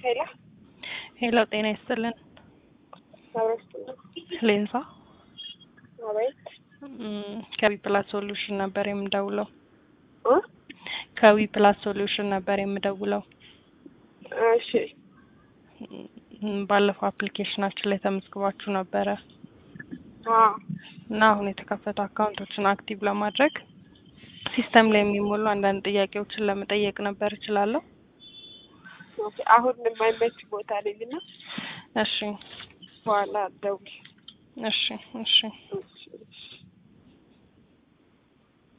ሄሎ ሄሎ ጤና ይስጥልን። አብረስት ሌንሳ አቤት እም፣ ከዊ ፕላስ ሶሉሽን ነበር የምደውለው። እ ከዊ ፕላስ ሶሉሽን ነበር የምደውለው። እሺ እም፣ ባለፈው አፕሊኬሽናችን ላይ ተመዝግባችሁ ነበረ አ እና አሁን የተከፈቱ አካውንቶችን አክቲቭ ለማድረግ ሲስተም ላይ የሚሞሉ አንዳንድ ጥያቄዎችን ለመጠየቅ ነበር። እችላለሁ? ኦኬ አሁን የማይመች ቦታ ነኝ እና እሺ በኋላ ደውል እሺ እሺ እሺ እሺ